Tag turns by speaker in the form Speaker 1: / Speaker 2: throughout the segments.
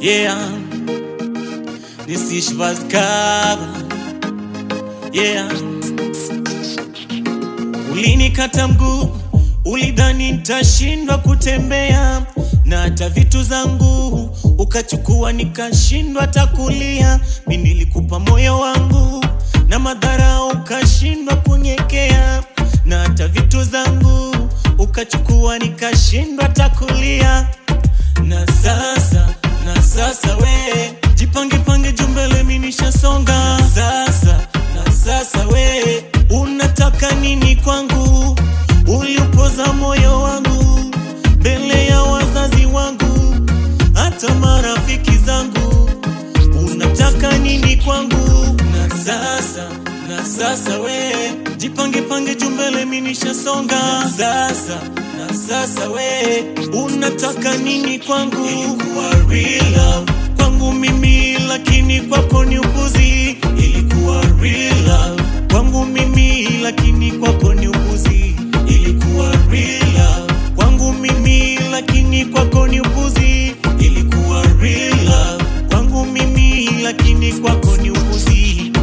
Speaker 1: Yeah, this is was cover. Yeah, ulinikata mguu, ulidhani nitashindwa kutembea na hata vitu zangu ukachukua, nikashindwa takulia. Mi nilikupa moyo wangu na madhara, ukashindwa kunyekea na hata vitu zangu ukachukua, nikashindwa takulia. Na sasa, na sasa we jipange pange jumbele, mi nishasonga sasa, na sasa we unataka nini kwangu? Uliupoza moyo wangu mbele ya wazazi wangu, hata marafiki zangu. Unataka nini kwangu? Na sasa, na sasa we jipange pange jumbele, mi nishasonga sasa, na sasa we unataka nini kwangu? Ilikuwa real love kwangu mimi, lakini kwako ni upuzi. Ilikuwa real love kwangu mimi, lakini kwako ni upuzi. Ilikuwa real love kwangu mimi, lakini kwako ni upuzi. Ilikuwa real love kwangu mimi, lakini kwako ni upuzi.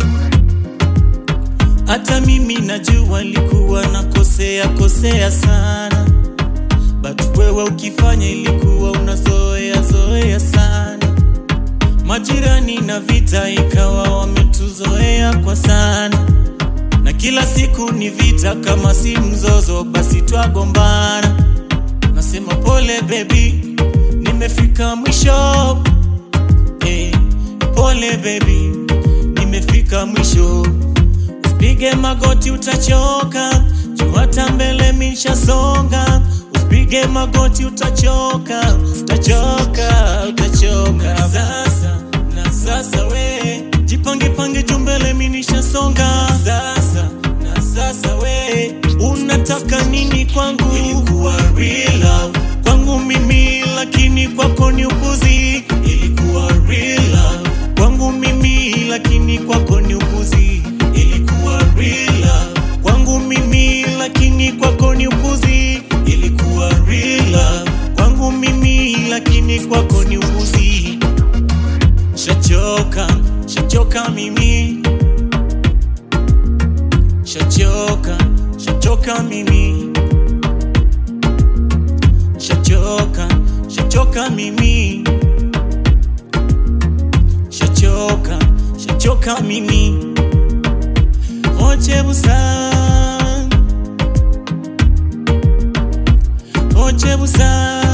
Speaker 1: Hata mimi najua ilikuwa nakosea kosea sana, but wewe ukifanya ilikuwa unazoea zoea sana. Majirani na vita ikawa wametuzoea kwa sana, na kila siku ni vita, kama si mzozo basi twagombana. Nasema pole baby, nimefika mwisho eh, pole baby, nimefika mwisho. Usipige magoti utachoka, juu hata mbele mishasonga. Usipige magoti utachoka, utachoka, utachoka. Na sasa, na sasa we jipange pange juu mbele mi nishasonga. Sasa, na sasa we unataka nini kwangu? Ilikuwa real love kwangu mimi, lakini kwako ni upuzi. Ilikuwa real love kwangu mimi, lakini kwako ni upuzi. Ilikuwa real love kwangu mimi, lakini kwako ni upuzi. Ilikuwa real love kwangu mimi, lakini kwako ni upuzi. Shachoka, shachoka mimi, shachoka, shachoka mimi, shachoka, shachoka mimi, shachoka, shachoka mimi. Oche busa, oche busa.